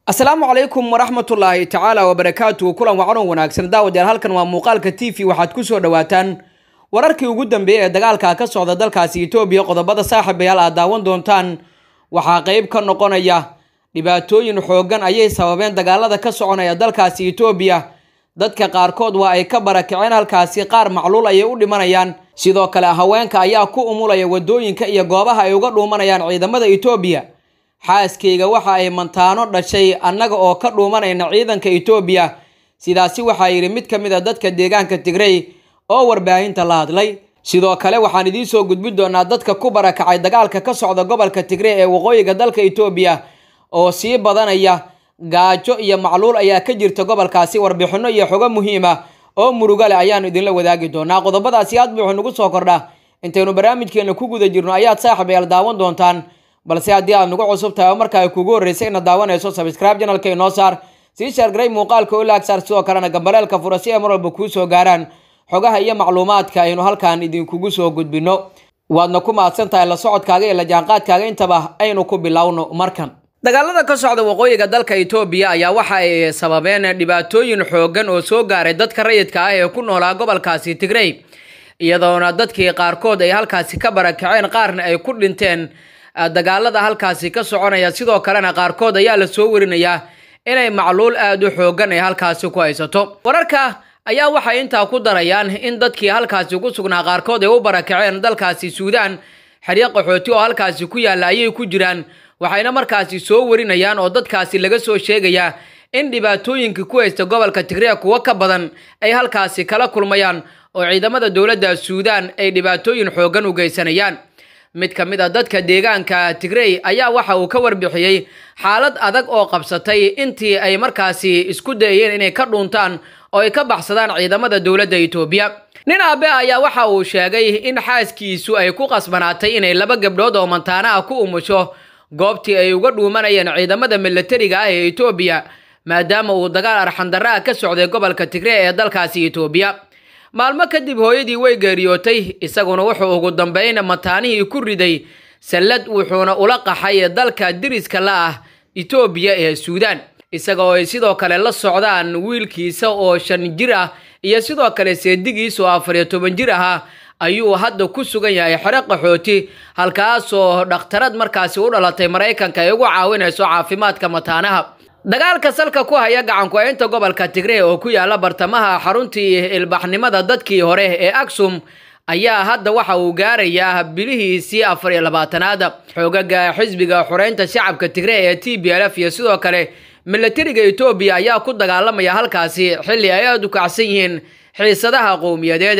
asalaamu calaykum waraxmatullaahi tacaala wabarakaatu kulan wacanon wanaagsan daawadayaal halkan waa muuqaalka t v waxaad kusoo dhawaataan wararkii ugu dambeeyey ee dagaalka ka socda dalkaasi etoobiya qodobada saaxiibayaal aad daawan doontaan waxaa qeyb ka noqonaya dhibaatooyin xoogan ayay sababeen dagaalada ka soconaya dalkaasi etoobiya dadka qaarkood waa ay ka barakaceen halkaasi qaar macluul ayay u dhimanayaan sidoo kale haweenka ayaa ku umulaya wadooyinka iyo goobaha ay uga dhuumanayaan ciidamada etoobiya xaaskayga waxa ay mantaano dhashay annaga oo ka dhuumanayna ciidanka etoobiya sidaasi waxaa yidhi mid ka mid a dadka deegaanka tigrey oo warbaahinta la hadlay sidoo kale waxaan idiin soo gudbin doonaa dadka ku barakacay dagaalka ka socda gobolka tigrey ee waqooyiga dalka etoobiya oo sii badanaya gaajo iyo macluul ayaa ka jirta gobolkaasi warbixinno iyo xogo muhiima oo muruga leh ayaanu idinla wadaagi doonaa qodobadaasi aad buuxu nagu soo kordha intaynu barnaamijkeena ku guda jirno ayaad saaxiibayaal daawan doontaan balse haddii aad nagu cusub tahay oo marka ay kugu horreysay inaad daawanayso sabscribe janalka inoo saar sii shaargaray muuqaalka oo laag saar sidoo kalena gambaleelka fura si ay mar walba kuu soo gaaraan xogaha iyo macluumaadka aynu halkan idinkugu soo gudbinno waadna ku mahadsan tahay la socodkaaga iyo la jaanqaadkaaga intaba aynu ku bilowno markan dagaalada ka socda waqooyiga dalka etoobiya ayaa waxa ay sababeen dhibaatooyin xoogan oo soo gaaray dadka rayidka ah ee ku noolaa gobolkaasi tigrey iyadoona dadkii qaarkood ay halkaasi ka barakaceen qaarna ay ku dhinteen dagaalada halkaasi ka soconaya sidoo kalena qaarkood ayaa la soo warinayaa inay macluul aada u xoogan ay halkaasi ku haysato wararka ayaa waxay intaa ku darayaan in dadkii halkaasi ku sugnaa qaarkood ay u barakaceen dalkaasi suudaan xeryo qaxooti oo halkaasi ku yaalla ayay ku jiraan waxayna markaasi soo warinayaan oo dadkaasi laga soo sheegayaa in dhibaatooyinka ku haysta gobolka tigreya kuwo ka badan ay halkaasi kala kulmayaan oo ciidamada dowladda suudaan ay dhibaatooyin xoogan u geysanayaan mid ka mid a dadka deegaanka tigrey ayaa waxa uu ka warbixiyey xaalad adag oo qabsatay intii ay markaasi isku dayeen inay ka dhuuntaan oo ay ka baxsadaan ciidamada dowladda etoobiya nin aabe ayaa waxa uu sheegay in xaaskiisu ay ku qasbanaatay inay laba gabdhood oo mantaana ah ku umusho goobtii ay uga dhuumanayeen ciidamada milatariga ah ee etoobiya maadaama uu dagaal arxandarra ah ka socday gobolka tigrey ee dalkaasi etoobiya maalmo kadib hooyadii way geeriyootay isaguna wuxuu ugu dambeyn mataanihii ku riday sallad wuxuuna ula qaxay dalka diriska la ah etoobiya ee suudaan isaga oo ay sidoo kale la socdaan wiilkiisa oo shan jir ah iyo sidoo kale seedigiisa oo afar iyo toban jir ahaa ayuu hadda ku sugan yahay xero qaxooti halkaasoo dhakhtarad markaasi u dhalatay maraykanka ay ugu caawinayso caafimaadka mataanaha dagaalka salka ku haya gacanku-aynta gobolka tigrey oo ku yaala bartamaha xaruntii ilbaxnimada dadkii hore ee aksum ayaa hadda waxa uu gaarayaa bilihiisii afar iyo labaatanaad xoogaga xisbiga xoreynta shacabka tigrey ee t b l f iyo sidoo kale milatariga etoobiya ayaa ku dagaalamaya halkaasi xilli ay aada u kacsan yihiin xiisadaha qowmiyadeed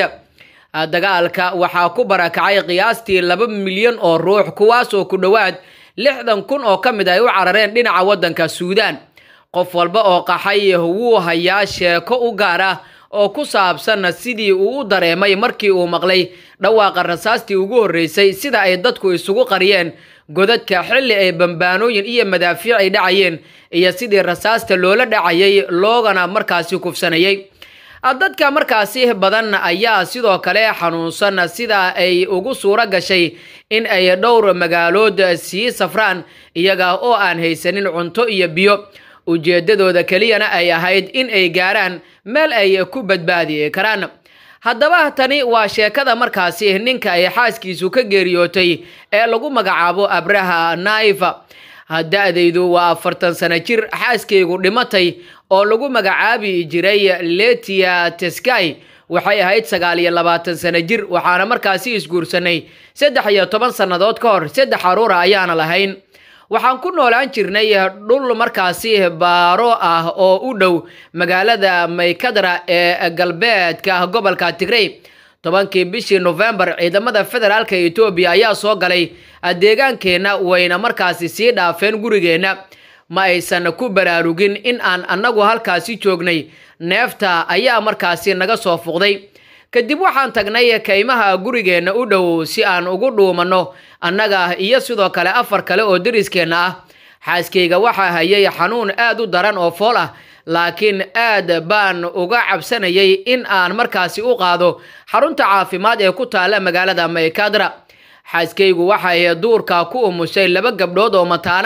dagaalka waxaa ku barakacay qiyaastii laba milyan oo ruux kuwaasoo ku dhowaad lixdan kun oo ka mid ay u carareen dhinaca waddanka suudaan qof walba oo qaxay wuu hayaa sheeko u gaar ah oo ku saabsan sidii uu u dareemay markii uu maqlay dhawaaqa rasaastii ugu horreysay sida ay dadku isugu qariyeen godadka xilli ay bambaanooyin iyo madaafiic ay dhacayeen iyo sidii rasaasta loola dhacayay loogana markaasi kufsanayay dadka markaasi badan ayaa sidoo kale xanuunsan sida ay ugu suuro gashay in ay dhowr magaalood sii safraan iyaga oo aan haysanin cunto iyo biyo ujeedadooda keliyana ay ahayd in ay gaaraan meel ay ku badbaadi karaan haddaba tani waa sheekada markaasi ninka ay xaaskiisu ka geeriyootay ee lagu magacaabo abraha naifa da-daydu waa afartan sano jir xaaskaygu dhimatay oo lagu magacaabi jiray letia teskai waxay ahayd sagaal iyo labaatan sano jir waxaana markaasi isguursanay saddex iyo toban sannadood ka hor saddex aruura ayaana lahayn waxaan ku noolaan jirnay dhul markaasi baaro ah oo u dhow magaalada maykadra ee galbeedka gobolka tigrey tobankii bishii nofembar ciidamada federaalka etoobiya ayaa soo galay deegaankeenna wayna markaasi sii dhaafeen gurigeenna ma aysan ku baraarugin in aan annagu halkaasi joognay neefta ayaa markaasi naga soo fuqday kadib waxaan tagnay kaymaha gurigeenna u dhow si aan ugu dhuumanno annaga iyo sidoo kale afar kale oo deriskeenna ah xaaskayga waxaa hayay xanuun aad u daran oo fool ah laakiin aad baan uga cabsanayay in aan markaasi u qaado xarunta caafimaad ee ku taalla magaalada maykadra xaaskaygu waxay duurka ku umushay laba gabdhood oo mataano ah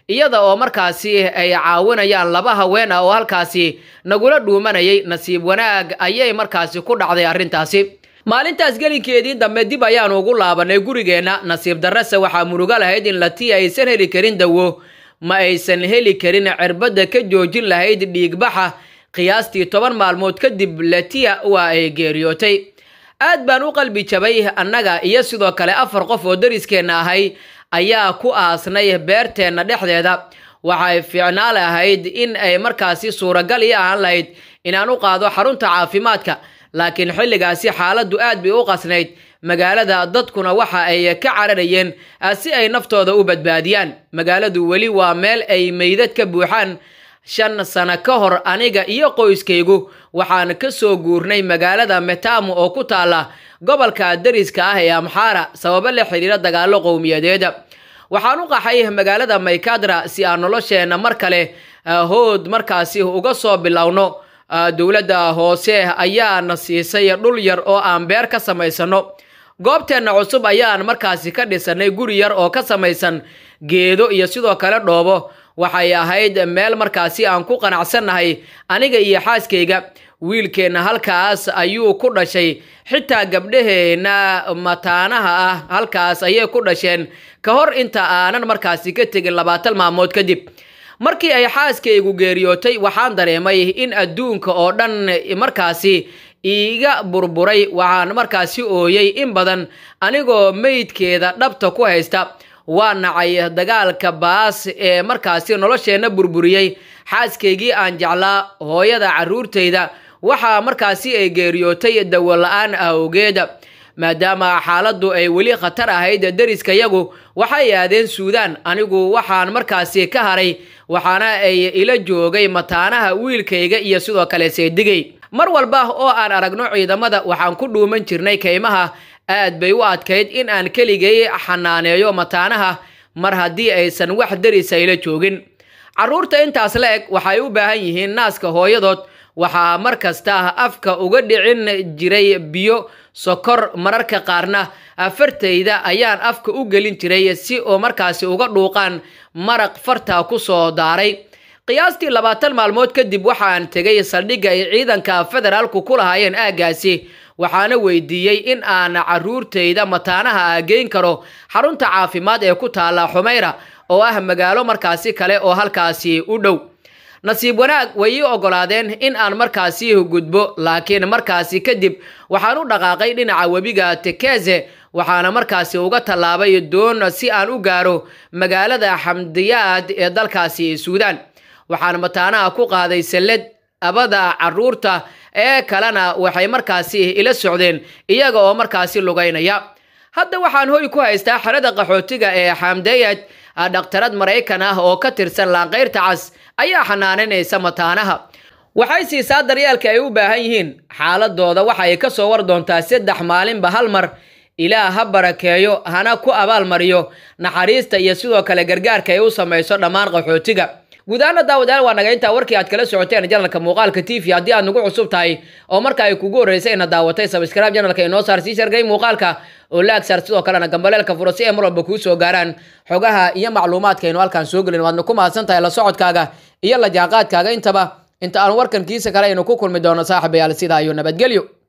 iyada oo markaasi ay caawinayaan laba haween ah oo halkaasi nagula dhuumanayay nasiib wanaag ayay markaasi ku dhacday arrintaasi maalintaas gelinkeedii dambe dib ayaanu ugu laabanay gurigeenna nasiib darrese waxaa murugo lahayd in latiya aysan heli karin dawo ma aysan heli karin cirbadda ka joojin lahayd dhiigbaxa qiyaastii toban maalmood kadib latiya waa ay geeriyootay aad baan u qalbi jabay annaga iyo sidoo kale afar qof oo dariskeenna ahay ayaa ku aasnay beerteenna dhexdeeda waxay fiicnaa lahayd in ay markaasi suuragal ii ahaan lahayd inaan u qaado xarunta caafimaadka laakiin xilligaasi xaaladdu aad bay u qasnayd magaalada dadkuna waxa ay ka cararayeen si ay naftooda u badbaadiyaan magaaladu weli waa meel ay meydad ka buuxaan shan sano ka hor aniga iyo qoyskaygu waxaan ka soo guurnay magaalada metamu oo ku taala gobolka dariska ah ee amxaara sababo la xiriira dagaallo qowmiyadeeda waxaan u qaxay magaalada maykadra si aan nolosheenna mar kale hood markaasi uga soo bilowno dowladda hoose ayaana siisay dhul yar oo aan beer ka samaysano goobteenna cusub ayaan markaasi ka dhisanay guri yar oo ka samaysan geedo iyo sidoo kale dhoobo waxay ahayd meel markaasi aan ku qanacsannahay aniga iyo xaaskayga wiilkeenna halkaas ayuu ku dhashay xitaa gabdhaheenna mataanaha ah halkaas ayay ku dhasheen ka hor inta aanan markaasi ka tegin labaatan maalmood kadib markii ay xaaskaygu geeriyootay waxaan dareemay in adduunka oo dhan markaasi iiga burburay waxaan markaasi ooyey in badan anigoo meydkeeda dhabta ku haysta waa nacay dagaalka baas ee markaasi nolosheenna burburiyey xaaskaygii aan jeclaa hooyada carruurtayda waxaa markaasi ay geeriyootay dawo la-aan awgeeda maadaama xaaladdu ay weli khatar ahayd deriskayagu waxay aadeen suudaan anigu waxaan markaasi ka haray waxaana ay ila joogay mataanaha wiilkayga iyo sidoo kale seedigay mar walba oo aan aragno ciidamada waxaan ku dhuuman jirnay kaymaha aad bay u adkayd in aan keligay xanaaneeyo mataanaha mar haddii aysan wax derisa ila joogin carruurta intaas la eg waxay u baahan yihiin naaska hooyadood waxaa mar kasta afka uga dhicin jiray biyo sokor mararka qaarna fartayda ayaan afka u gelin jiray si oo markaasi uga dhuuqaan maraq farta ku soo daaray qiyaastii labaatan maalmood kadib waxaan tegay saldhigga ay ciidanka federaalku ku lahaayeen aaggaasi waxaana weydiiyey in aan carruurtayda mataanaha geyn karo xarunta caafimaad ee ku taala xumayra oo ah magaalo markaasi kale oo halkaasi u dhow nasiib wanaag way ii oggolaadeen in aan markaasi gudbo laakiin markaasi kadib waxaan u dhaqaaqay dhinaca webiga tekeze waxaana markaasi uga tallaabay doon si aan u gaaro magaalada xamdiyaad ee dalkaasi suudaan waxaan mataanaha ku qaaday sallad abada carruurta ee kalena waxay markaasi ila socdeen iyaga oo markaasi lugaynaya hadda waxaan hoy ku haystaa xerada qaxootiga ee xamdayad dhakhtarad maraykan ah oo ka tirsan laanqayrta cas ayaa xanaananaysa mataanaha waxay siisaa daryeelka ay u baahan yihiin xaaladooda waxa ay ka soo war doontaa saddex maalinba hal mar ilaah ha barakeeyo hana ku abaalmariyo naxariista iyo sidoo kale gargaarka ay u samayso dhammaan qaxootiga guud ahaana daawadayaal waa naga intaa warkii aad kala socoteen janalka muuqaalka t v haddii aad nagu cusub tahay oo marka ay kugu horreysay ina daawatay sabscribe janalka inoo saar sii shargay muuqaalka oo laag saar sidoo kalena gambaleelka furo si ay mar walba kuu soo gaaraan xogaha iyo macluumaadka aynu halkaan soo gelin waadna ku mahadsan tahay la socodkaaga iyo la jaanqaadkaaga intaba inta aan warkan kiisa kale aynu ku kulmi doono saaxibayaal sidaa iyo nabadgelyo